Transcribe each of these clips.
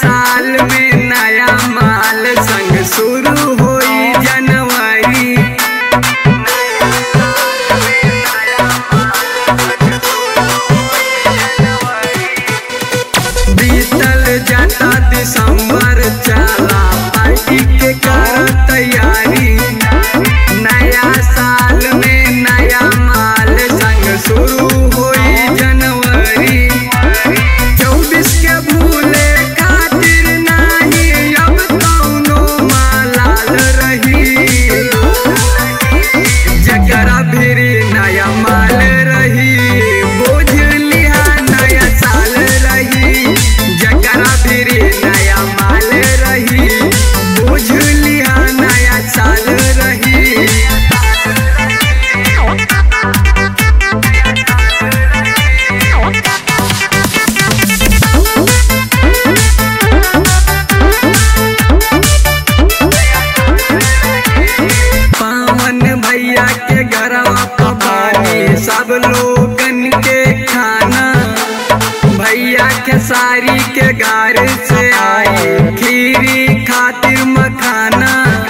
साल में नया माल संग शुरू होई जनवरी बीतल जाता दिसंबर चला पार्टी के कर तैयारी नया साल में नया माल संग शुरू होई जनवरी चौबीस के भूले खातिर नाही अब कौनो मालाल रही जकरा भिरी नया माल रही बोझ लिहा नया साल रही जकरा भिरी नया माल रही बोझ लिहा नया साल रही पावन भैया के घरवा पबानी सब लोगन के खाना भैया के सारी के घर से आई खीरी खातिर मखाना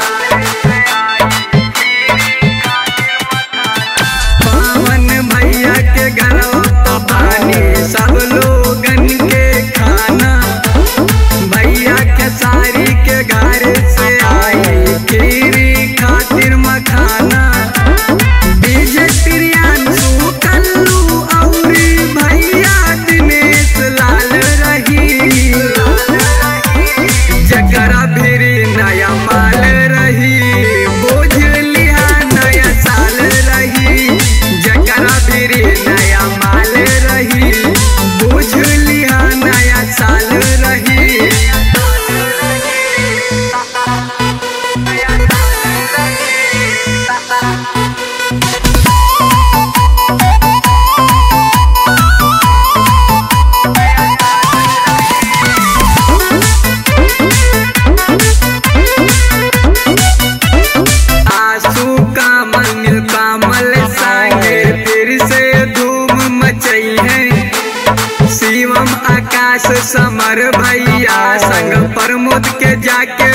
पावन भैया के घरवा पबानी सब लोगन के खाना भैया के सारी के घर से आई खीरी खातिर मखाना डीजे प्रियांशु कल्लू औरी भैया दिनेश लाल रही जकरा भिरी नया माल रही बोझ लिहा नया साल रही जकरा भिरी नया माल रही बोझ लिहा नया साल रही आंसू कामल नील कामल संगे फिर से धूम मचई है शिवम आकाश समर भैया संग प्रमोद के जाके